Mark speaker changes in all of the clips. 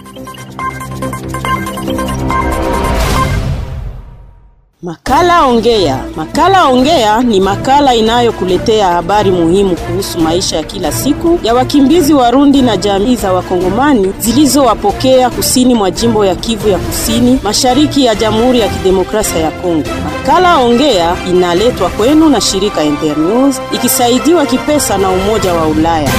Speaker 1: Makala Ongea. Makala Ongea ni makala inayokuletea habari muhimu kuhusu maisha ya kila siku ya wakimbizi Warundi na jamii za Wakongomani zilizowapokea kusini mwa jimbo ya Kivu ya Kusini, mashariki ya Jamhuri ya Kidemokrasia ya Kongo. Makala Ongea inaletwa kwenu na shirika Internews ikisaidiwa kipesa na Umoja wa Ulaya.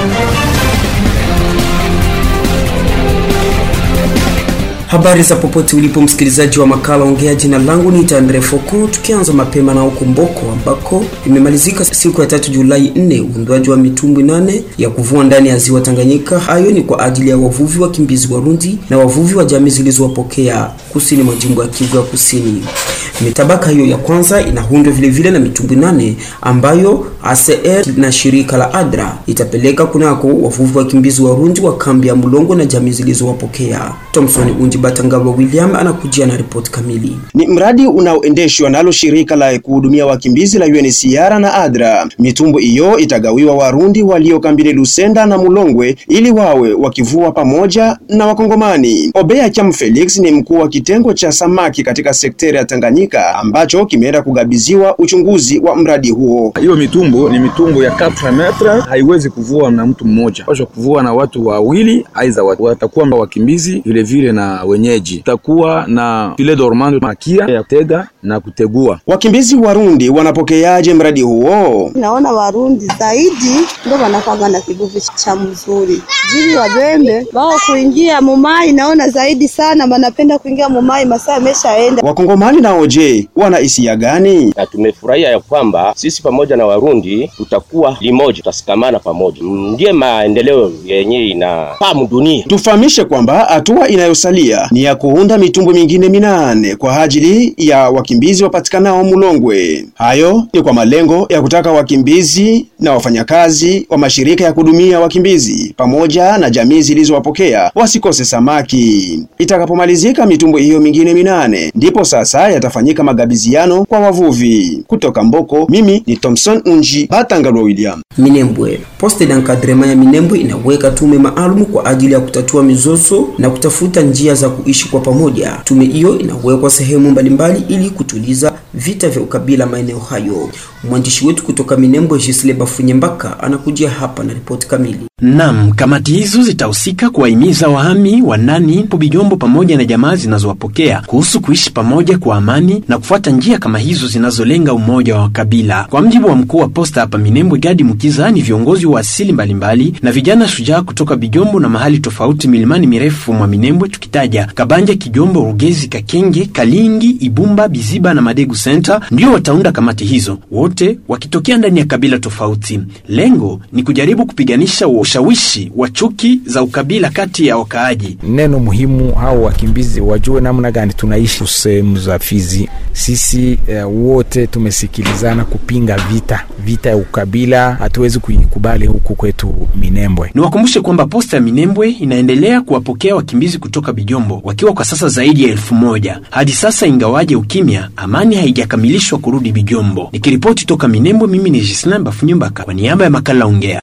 Speaker 2: Habari za popote ulipo msikilizaji wa makala ongea. Jina langu ni Tandre Foko, tukianza mapema na huko Mboko ambako imemalizika siku ya tatu Julai 4 uundwaji wa mitumbwi nane ya kuvua ndani ya ziwa Tanganyika. Hayo ni kwa ajili ya wavuvi wakimbizi Warundi na wavuvi wa jamii zilizowapokea kusini mwa jimbo ya Kivu ya Kusini. Mitabaka hiyo ya kwanza inaundwa vile vile na mitumbwi nane ambayo ACR na shirika la ADRA itapeleka kunako wavuvi wakimbizi Warundi wa kambi ya Mulongo na jamii zilizowapokea. Thomson Unji Batangaba William anakujia na ripoti kamili.
Speaker 3: Ni mradi unaoendeshwa nalo shirika la kuhudumia wakimbizi la UNHCR na ADRA. Mitumbo hiyo itagawiwa Warundi walio kambini Lusenda na Mulongwe ili wawe wakivua pamoja na Wakongomani. Obeya Cham Felix ni mkuu wa kitengo cha samaki katika sekteri ya Tanganyika ambacho kimeenda kugabiziwa uchunguzi wa mradi huo.
Speaker 4: Hiyo mitumbo ni mitumbo ya 4 metre, haiwezi kuvua na mtu mmoja, pasha kuvua na watu wawili, aidha watakuwa wakimbizi vile vile na wenyeji. Takuwa na file dormant makia ya kutega na kutegua.
Speaker 3: Wakimbizi Warundi wanapokeaje mradi huo?
Speaker 5: Naona Warundi zaidi ndio wanakwanga na kivuvi cha mzuri jili wabembe wao kuingia mumai, naona zaidi sana wanapenda kuingia mumai, masaa yameshaenda.
Speaker 3: Wakongomani nao je, wana hisia gani?
Speaker 6: Na tumefurahia ya kwamba sisi pamoja na Warundi tutakuwa limoja, tutasikamana pamoja, ndiye maendeleo yenyewe inafahamu dunia.
Speaker 3: Tufahamishe kwamba hatua inayosalia ni ya kuunda mitumbo mingine minane kwa ajili ya wakimbizi wapatikanao Mulongwe. Hayo ni kwa malengo ya kutaka wakimbizi na wafanyakazi wa mashirika ya kuhudumia wakimbizi pamoja na jamii zilizowapokea wasikose samaki. Itakapomalizika mitumbo hiyo mingine minane, ndipo sasa yatafanyika magabiziano kwa wavuvi. Kutoka Mboko, mimi ni Thompson Unji Batangalwa William.
Speaker 2: Minembwe. Poste d'encadrement ya Minembwe inaweka tume maalum kwa ajili ya kutatua mizozo na kutafuta njia za kuishi kwa pamoja. Tume hiyo inawekwa sehemu mbalimbali ili kutuliza vita vya ukabila maeneo hayo. Mwandishi wetu kutoka Minembwe, Gisle Bafunyembaka, anakujia hapa na ripoti kamili.
Speaker 7: Naam, kamati hizo zitahusika kuwahimiza wahami wa ndani Bijombo pamoja na jamaa zinazowapokea kuhusu kuishi pamoja kwa amani na kufuata njia kama hizo zinazolenga umoja wa kabila. Kwa mjibu wa mkuu wa posta hapa Minembwe, Gadi Mukiza, ni viongozi wa asili mbalimbali na vijana shujaa kutoka Bijombo na mahali tofauti milimani mirefu mwa Minembwe, tukitaja Kabanja, Kijombo, Rugezi, Kakenge, Kalingi, Ibumba, Biziba na Madegu Center, ndio wataunda kamati hizo, wote wakitokea ndani ya kabila tofauti. Lengo ni kujaribu kupiganisha ushawishi wa chuki za ukabila kati ya wakaaji.
Speaker 8: Neno muhimu hao wakimbizi wajue namna gani tunaishi sehemu za Fizi. Sisi eh, wote tumesikilizana kupinga vita vita ya ukabila, hatuwezi kuikubali huku kwetu Minembwe.
Speaker 7: Niwakumbushe kwamba posta ya Minembwe inaendelea kuwapokea wakimbizi kutoka Bijombo wakiwa kwa sasa zaidi ya elfu moja hadi sasa, ingawaje ukimya, amani haijakamilishwa kurudi Bijombo. Nikiripoti toka Minembwe, mimi ni Gislain Bafunyumbaka kwa niaba ya makala Ongea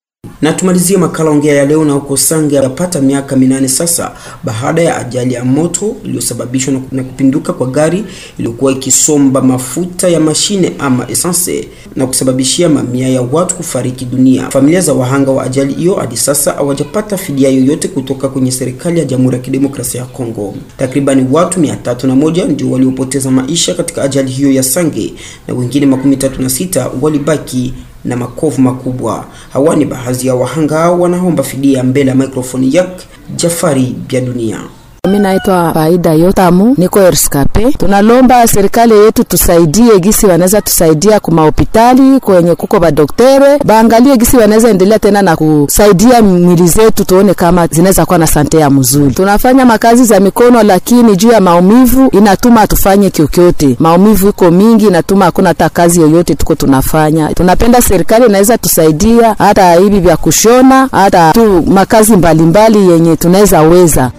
Speaker 2: na tumalizie makala ongea ya leo na huko Sange yapata miaka minane sasa baada ya ajali ya moto iliyosababishwa na kupinduka kwa gari iliyokuwa ikisomba mafuta ya mashine ama essence na kusababishia mamia ya watu kufariki dunia. Familia za wahanga wa ajali hiyo hadi sasa hawajapata fidia yoyote kutoka kwenye serikali ya Jamhuri ya Kidemokrasia ya Kongo. Takribani watu mia tatu na moja ndio waliopoteza maisha katika ajali hiyo ya Sange na wengine makumi tatu na sita walibaki na makovu makubwa. Hawa ni baadhi ya wahanga wanaomba fidia mbele ya mikrofoni yak Jafari Bya Dunia.
Speaker 9: Mi naitwa Faida Yotamu, niko Erskape. Tunalomba serikali yetu tusaidie gisi wanaweza tusaidia kuma hospitali kwenye kuko badoktere baangalie gisi wanaweza endelea tena na kusaidia mwili zetu, tuone kama zinaweza kuwa na sante ya mzuri. Tunafanya makazi za mikono, lakini juu ya maumivu inatuma tufanye kyokyote. Maumivu iko mingi, inatuma hakuna hata kazi yoyote tuko tunafanya. Tunapenda serikali inaweza tusaidia hata hivi vya kushona, hata tu makazi mbalimbali mbali yenye tunaweza weza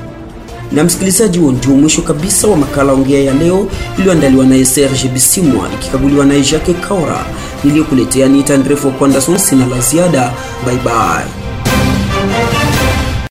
Speaker 2: na msikilizaji, huo ndio mwisho kabisa wa makala ongea ya leo iliyoandaliwa naye Serge Bisimwa ikikaguliwa naye Jacques Kaora. Niliyokuletea ni Tandrefo Kwandason. Sina la ziada, bye bye.